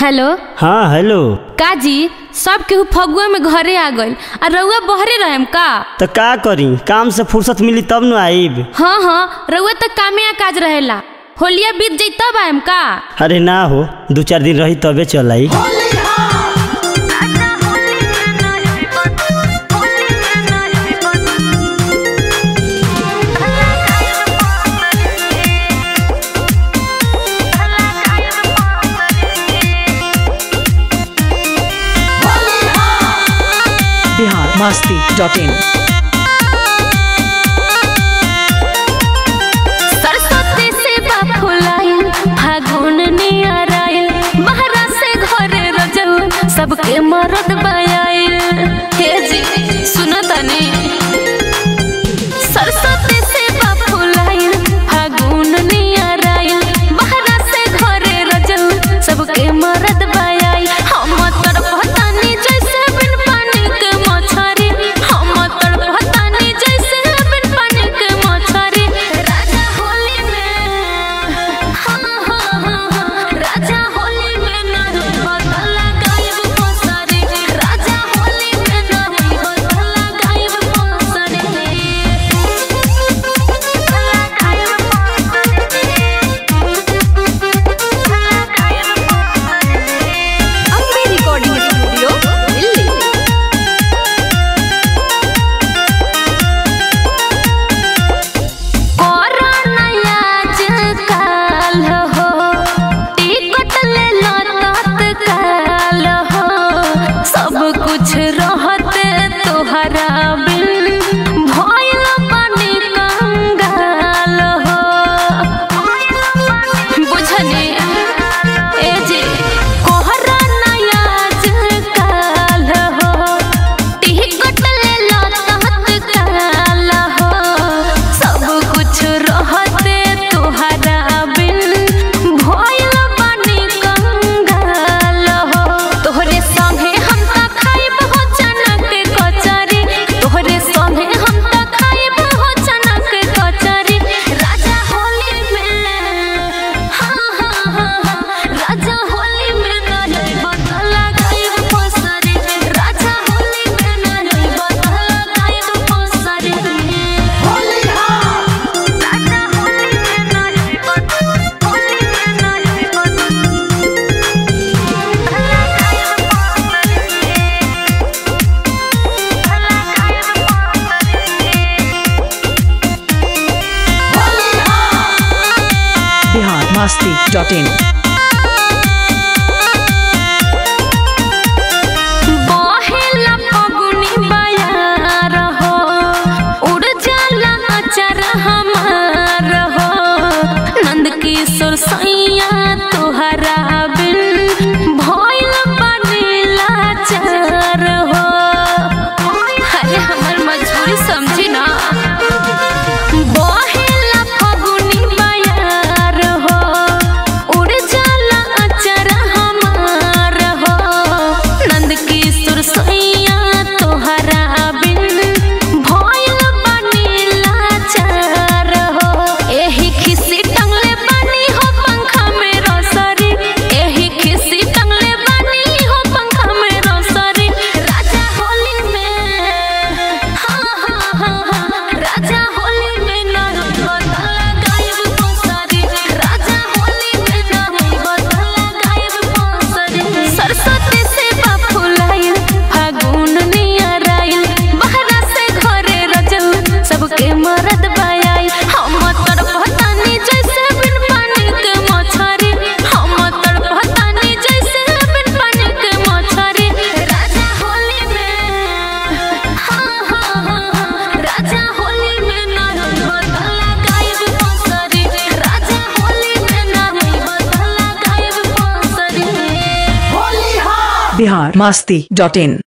hello हाँ hello काजी सब केहू फगुआ में घरे आ गइल आ रउआ बहरे रहेम का तो का करी काम से फुर्सत मिली तब न आईब हाँ हाँ रउआ तो कामे आ काज रहेला होलिया बीत जाई तब आएम का अरे ना हो दू चार दिन रही तबे चल आई बिहार मस्ती डॉट इन सरस्वती से फुलाइल फागुन नियर आइल महाराज से घरे रजऊ सबके मरद बयाइल हे जी सुनो तनी सरस्वती से फुलाइल फागुन नियर आइल महाराज से घरे रजऊ सबके मरद बयाइल हम तड़पतानी जैसे बिन पानी के मछरी हम तड़पतानी जैसे बिन पानी के मछरी राजा होली में हाँ हाँ हाँ हाँ राजा होली में नहीं बदला गायब पोसरी राजा होली में नहीं बदला गायब पोसरी Ambe recording studio Delhi corona आजकल हो टिकट ले लो तत्काल हो सब कुछ रहते तोहरा बिन भइल बानी कंगाल हो बुझनी ए जी कोरोना आजकल हो टिकट ले लो तत्काल हो सब कुछ रहते तोहरा बिन भइल बानी कंगाल हो तोहरे संगे हम त खाइब हो चना के कचरी तोहरे संगे हम त खाइब हो चना के कचरी राजा होली में हाँ हाँ हाँ हाँ राजा होली में नहीं बदला गायब पोसरी राजा होली में नहीं बदला गायब पोसरी होली राजा होली में नहीं बदला होली में नहीं बदला बिहार मस्ती डॉट इन बहेला फगुनी बयार हो उड़ जाला अचर हमार हो नंद किशोर सैया तोहरा बिन भइल बनेला चार हो अरे हमर मजबूरी समझी ना बहेला फगुनी बयार हो उड़ जाला अचर हमार हो नंद किशोर सैया तोहरा बिन भइल बनेला चार हो एही खिसी टंगले बानी हो पंखा में रोसरी एही खिसी टंगले बानी हो पंखा में रोसरी राजा होली में हाँ हाँ हाँ हाँ राजा होली में नहीं बदला गायब पोसरी राजा होली में नहीं बदला गायब पोसरी सरस्वती से फुलाइल फागुन नियर आइल बहरा से घरे रजऊ सबके मरद बयाइल हम तड़पतानी जैसे बिन पानी के मछरी हम तड़पतानी जैसे बिन पानी के मछरी राजा होली में हाँ हाँ हाँ हाँ राजा होली में नहीं बदला गायब पोसरी राजा होली में नहीं बदला गायब पोसरी बिहार मस्ती डॉट इन